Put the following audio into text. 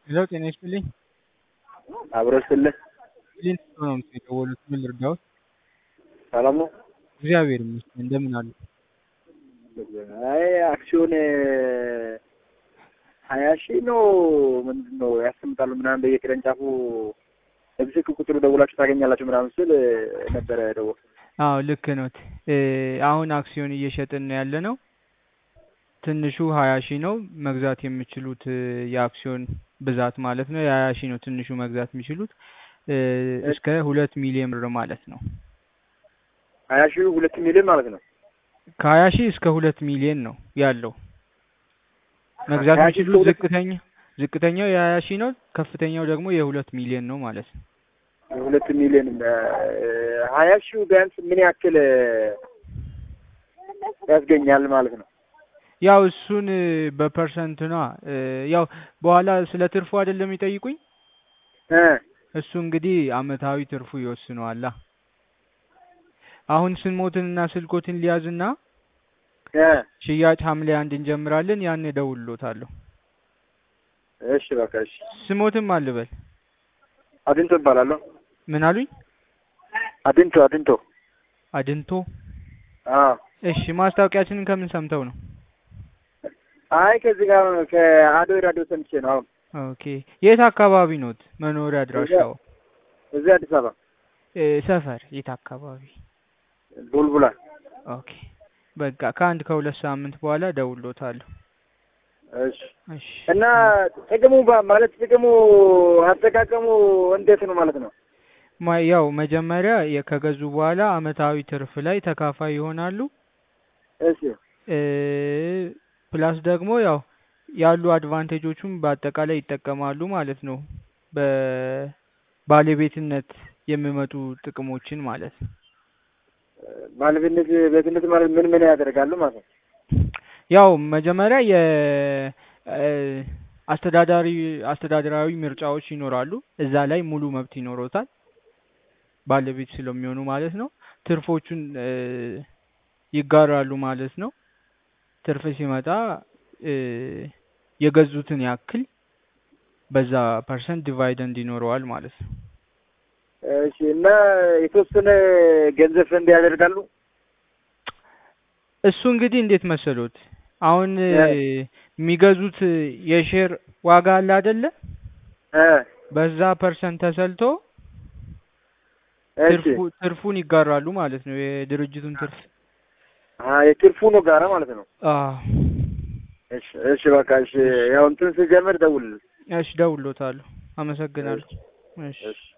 ሄሎ ጤና ይስጥልኝ። አብሮ ስልህ ሊንክ ነው የደወሉት። ምን ልርዳዎት? ሰላም ነው። እግዚአብሔር ይመስገን። እንደምን አሉ? አይ አክሲዮን ሀያ ሺህ ነው ምንድን ነው ያስቀምጣሉ ምናምን በየቅርንጫፉ በስልክ ቁጥሩ ደውላችሁ ታገኛላችሁ ምናምን ስል ነበረ ደወል አዎ ልክ ኖት። አሁን አክሲዮን እየሸጥን ነው ያለ ነው። ትንሹ ሀያ ሺህ ነው መግዛት የሚችሉት የአክሲዮን ብዛት ማለት ነው። የሀያ ሺህ ነው ትንሹ መግዛት የሚችሉት እስከ ሁለት ሚሊዮን ብር ማለት ነው። ሀያ ሺህ ሁለት ሚሊዮን ማለት ነው። ከሀያ ሺህ እስከ ሁለት ሚሊዮን ነው ያለው መግዛት ከሀያ ሺህ የሚችሉት እስከ ሁለት- ዝቅተኛ ዝቅተኛው የሀያ ሺህ ነው። ከፍተኛው ደግሞ የሁለት ሚሊዮን ነው ማለት ነው። ሁለት ሚሊዮን ሀያ ሺህ ቢያንስ ምን ያክል ያስገኛል ማለት ነው? ያው እሱን በፐርሰንት ነው ያው በኋላ ስለ ትርፉ አይደለም የሚጠይቁኝ። እ እሱ እንግዲህ አመታዊ ትርፉ ይወስነዋላ። አሁን ስሞትንና ስልኮትን ሊያዝና እ ሽያጭ ሐምሌ አንድ እንጀምራለን። ያን እደውልሎታለሁ። እሺ በቃ እሺ። ስሞትም አልበል አድንቶ እባላለሁ። ምን አሉኝ? አድንቶ አድንቶ። አድንቶ። አዎ እሺ ማስታወቂያችንን ከምን ሰምተው ነው? አይ ከዚህ ጋር ከአዶ ራዲዮ ሰምቼ ነው። አሁን ኦኬ የት አካባቢ ኖት? መኖሪያ አድራሻው? እዚህ አዲስ አበባ እ ሰፈር የት አካባቢ? ቡልቡላ። ኦኬ በቃ ከአንድ ከሁለት ሳምንት በኋላ እደውልሎታለሁ። እሺ እሺ እና ጥቅሙ ባ- ማለት ጥቅሙ አጠቃቀሙ እንዴት ነው ማለት ነው? ማ- ያው መጀመሪያ የ- ከገዙ በኋላ አመታዊ ትርፍ ላይ ተካፋይ ይሆናሉ። እሺ እ ፕላስ ደግሞ ያው ያሉ አድቫንቴጆቹን በአጠቃላይ ይጠቀማሉ ማለት ነው። በባለቤትነት የሚመጡ ጥቅሞችን ማለት ነው። ባለቤትነት ቤትነት ማለት ምን ምን ያደርጋሉ ማለት ነው? ያው መጀመሪያ የ እ አስተዳዳሪ አስተዳደራዊ ምርጫዎች ይኖራሉ። እዛ ላይ ሙሉ መብት ይኖሮታል ባለቤት ስለሚሆኑ ማለት ነው። ትርፎቹን እ ይጋራሉ ማለት ነው። ትርፍ ሲመጣ እ የገዙትን ያክል በዛ ፐርሰንት ዲቫይደንድ ይኖረዋል ማለት ነው። እሺ እና የተወሰነ ገንዘብ ፈንድ ያደርጋሉ? እሱ እንግዲህ እንዴት መሰሎት አሁን እ እ የሚገዙት የሼር ዋጋ አለ አይደለ? እ በዛ ፐርሰንት ተሰልቶ እሺ ትርፉ ትርፉን ይጋራሉ ማለት ነው። የድርጅቱን ትርፍ አ የትርፉ ነው ጋራ ማለት ነው። አዎ። እሺ እሺ በቃ እሺ ያው እንትን ስጀምር ደውል። እሺ ደውሎታለሁ። አመሰግናለሁ። እሺ እሺ